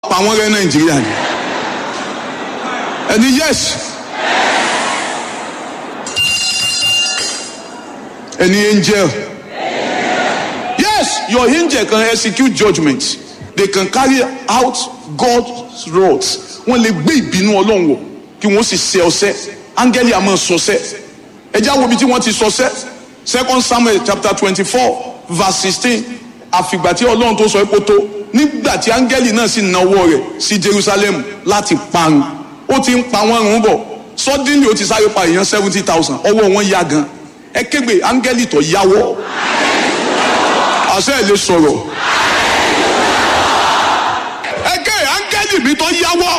pa wọ́n rẹ́ nàìjíríà ni ẹni yes ẹni angel yes your angel can execute judgment they can carry out God's wrath wọ́n lè gbé ìbínú ọlọ́run wọ̀ kí wọ́n sì ṣe ọṣẹ́ áńgẹ́lì àmọ́ sọṣẹ́ ẹjẹ́ àwọn ibi tí wọ́n ti sọṣẹ́ second samuel chapter twenty-four verse sixteen àfìgbà tí ọlọ́run tó sọ epo tó nígbà tí áńgẹ́lì náà sì nawọ́ rẹ̀ sí jerusalem láti parun ó ti ń pa wọ́n run bọ̀ suddenly ó ti sáré pa èèyàn seventy thousand ọwọ́ wọn yá gan ẹ kégbe áńgẹ́lì tó yáwọ́ àṣẹ ẹ̀ lè sọ̀rọ̀ ẹ ké áńgẹ́lì mi tó yáwọ́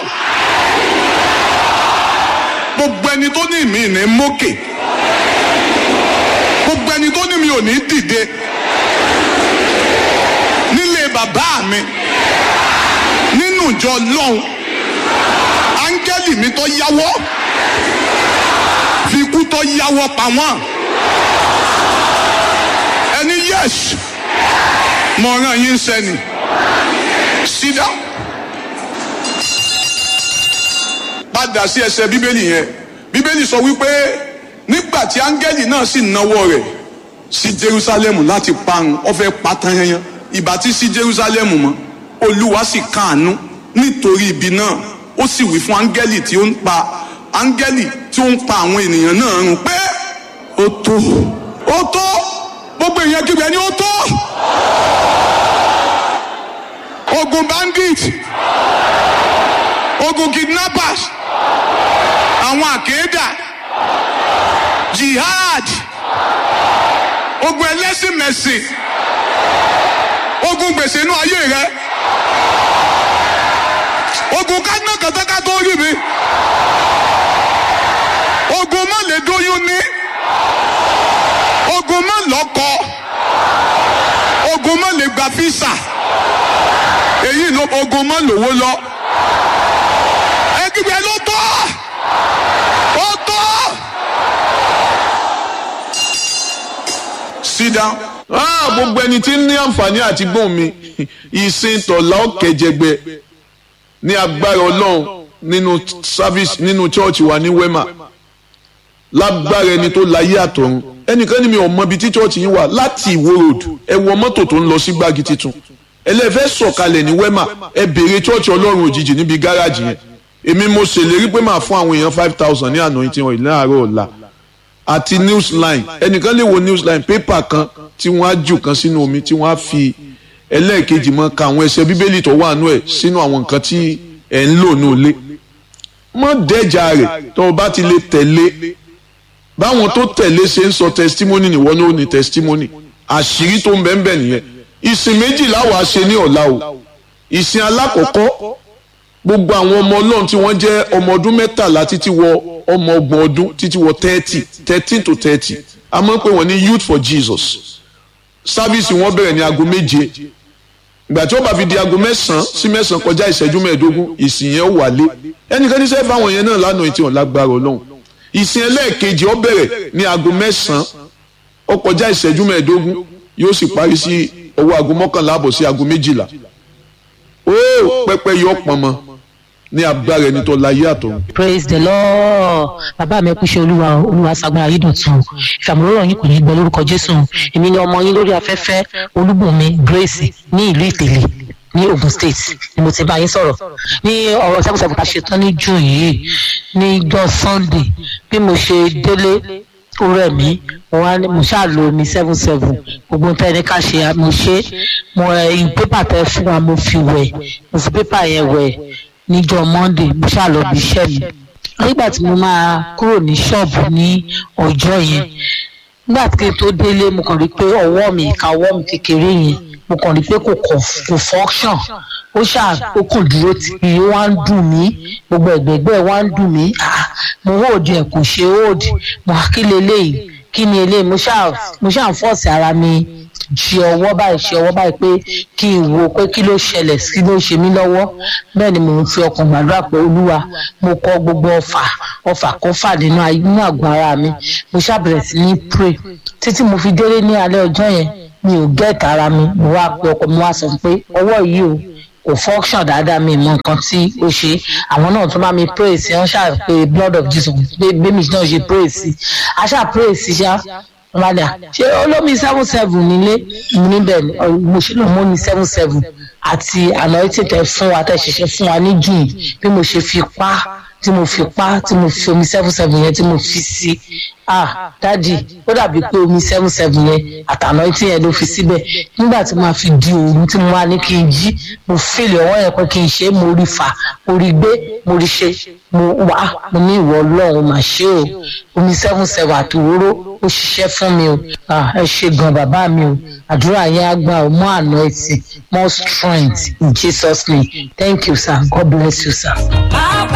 gbogbo ẹni tó ní mi ní mókè gbogbo ẹni tó ní mi ò ní dìde nílé bàbá mi nínú ìjọ lọ́hùn áńgẹ́lì mi tó yáwọ́ fi ikú tó yáwọ́ pa wọ́n ẹni yes mọ̀ràn yín sẹ́ni sídá padà sí ẹsẹ̀ bíbélì yẹn bíbélì sọ wípé nígbà tí áńgẹ́lì náà sì nawọ́ rẹ̀ sí jerusalem láti parun ó fẹ́ pa tán yẹn ìbá tí sí jerusalem mọ́ olúwa sì káàánú nítorí ibi náà ó sì wí fún áńgẹ́lì tí ó ń pa áńgẹ́lì tí ó ń pa àwọn ènìyàn náà run pé ó tó ó tó gbogbo èèyàn kígbe ni ó tó ogun bandit ogun kidnappers àwọn àkéèdà jihad ogun ẹlẹ́sìn mẹ̀sìn ogun gbèsè inú ayé rẹ ogun kánà kàtàkà tó rí mi ogun má lè dóyún ní ogun má lọ́kọ ogun má lè gba físà èyí ló ogun má lówó lọ ẹgbẹ́ ló tọ́ ó tọ́ sit down ah gbogbo ẹni tí ń ní àǹfààní àti gbọ́n mi ìsìn tọ̀lá ọ̀kẹ́jẹgbẹ ní agbára ọlọ́run nínú service nínú chọ́ọ̀chì wa ní wema lágbára ẹni tó láyé àtọ̀run ẹnìkan ní mi ò mọ ibi tí chọ́ọ̀chì yín wà láti ìwó road ẹ wọ mọ́tò tó ń lọ sí gbági titun ẹlẹ́fẹ́ sọ̀kalẹ̀ ní wema ẹ béèrè chọ́ọ̀chì ọlọ́run òjijì níbi gáràjì yẹn èmi mo ṣèlérí pé màá fún àwọn èèyàn five thousand ní anointing oil láàárọ̀ ọ̀la àti newsline ẹnìkan lè wo newsline pépà kan tí wọ́n á jù kan sínú omi tí wọ́n á fi ẹlẹ́ẹ̀kejì mọ́ ka àwọn ẹsẹ̀ bíbélì tó wà nú ẹ̀ sínú àwọn nǹkan tí ẹ̀ ń lò ní ilé mọ́ dẹ́jà rẹ̀ tó o bá ti lè tẹ̀lé báwọn tó tẹ̀lé ṣe ń sọ testimony nìwọ ní ó ní testimony àṣírí tó ń bẹ́ẹ̀ bẹ́ẹ̀ nìyẹn ìsìn méjìlá wàá ṣe ní ọ̀la o ìsìn alákọ̀ọ́kọ́ gbogbo àwọn ọmọ ọlọ́run tí wọ́n jẹ́ ọmọ ọdún mẹ́tàlá títí wọ ọmọ ọgbọ̀n ọdún títí wọ thirty thirteen to thirty a máa ń pè wọ́n ní youth for jesus sáfíìsì wọn bẹ̀rẹ̀ ní aago méje ìgbà tí ó bá fi di aago mẹ́sàn-án sí mẹ́sàn-án kọjá ìṣẹ́jú mẹ́ẹ̀ẹ́dógún ìsìn yẹn ó wálé ẹnìkan ní sẹ́fà àwọn yẹn náà lánàá ìtì wọn lágbára ọlọ́run ìsìn ẹlẹ́ẹ̀kejì ó bẹ̀rẹ̀ ní aago mẹ́sàn-án ó kọjá ìṣẹ́jú mẹ́ẹ̀ẹ́dógún yóò sì parí sí ọwọ́ aago mọ́kànlá àbọ̀ sí aago méjìlá ó pẹ́pẹ́ yọ pọ̀nmọ́ ní agbára ẹni tó láyé àtọ̀run. praise the lord bàbá mi kú ṣe olúwa olúwa sagbára yìí dọ̀tun ìfàmúlòrò yín kò ní gbọ́ lórúkọ jésù èmi ni ọmọ yín lórí afẹ́fẹ́ olúbùnmi grace ní ìlú ìtẹ̀lẹ̀ ní ogun state ni mo ti bá yín sọ̀rọ̀ ní ọ̀rọ̀ sẹ́kùsẹ́kù ká ṣe tán ní june yìí ní jọ́ sunday bí mo ṣe délé ó rẹ̀ mí mo ṣáà lo omi seven seven gbogbo nǹkan ẹni ká ṣe mo ṣe mo ẹ pépà tẹ fún wa mo fi wẹ̀ mo fi pépà yẹn wẹ̀ níjọ́ monday mo ṣáà lọ bí iṣẹ́ mi nígbà tí mo máa kúrò ní ṣọ́ọ̀bù ní ọjọ́ yẹn nígbà tí n tó délé mo kàn rí pé ọwọ́ mi ìka ọwọ́ mi kékeré yẹn mo kàn rí pé kò kò function ó ṣáà ó kàn dúró tì í wá ń dùn mí gbogbo ẹ̀gbẹ́gbẹ́ wá ń dùn mí mo hold ẹ̀ kò ṣe hold mo kí leléyìí kí ni eléyìí mo ṣáà mo ṣáà ń fọ́ọ̀sì ara mi ṣe ọwọ́ báyìí ṣe ọwọ́ báyìí pé kí n wo pé kí ló ṣẹlẹ̀ kí ló ṣe mí lọ́wọ́ bẹ́ẹ̀ ni mò ń fi ọkàn gbàdúrà pé olúwa mo kọ gbogbo ọfà ọfà kó fà nínú inú àgọ́ ara mi mo ṣàbẹ̀rẹ̀ sí ní pray títí mo fi délé ní alẹ́ ọjọ́ yẹn mi ò gẹ́ẹ̀tì ara mi mo wá pe ọkọ mi wá sọ pé ọwọ́ yìí o kò function dáadáa mi mọ nǹkan tí ó ṣe àwọn náà tún bá mi pray sí wọn ṣáà pé blood of jesus pé bẹ́ẹ̀mi náà ṣe pray sí a ṣáà pray sí ṣá padà ṣé olómi seven seven nílé níbẹ̀ ni mo ṣe lọ mọ́ mi seven seven àti anointing tẹ fún wa tẹ ṣẹ̀ṣẹ̀ fún wa ní june bí mo ṣe fi pa tí mo fi pa tí mo fi omi seven seven yẹn tí mo fi sí ah dadi ó dàbí pé omi seven seven yẹn àtàná tí yẹn ló fi síbẹ̀ nígbà tí mo fi di òru tí mo wá ní kí n jí mo fèlè ọwọ́ yẹn pé kí n ṣe é mo rí fà mo rí gbé mo rí ṣe mo wá mo ní ìwọ ọlọ́run mà ṣe o omi seven seven àti òróró ó ṣiṣẹ́ fún mi o ah ẹ ṣe gan bàbá mi o àdúrà yẹn á gbà ó mọ àná ẹtì more strength in jesus name thank you sir god bless you sir.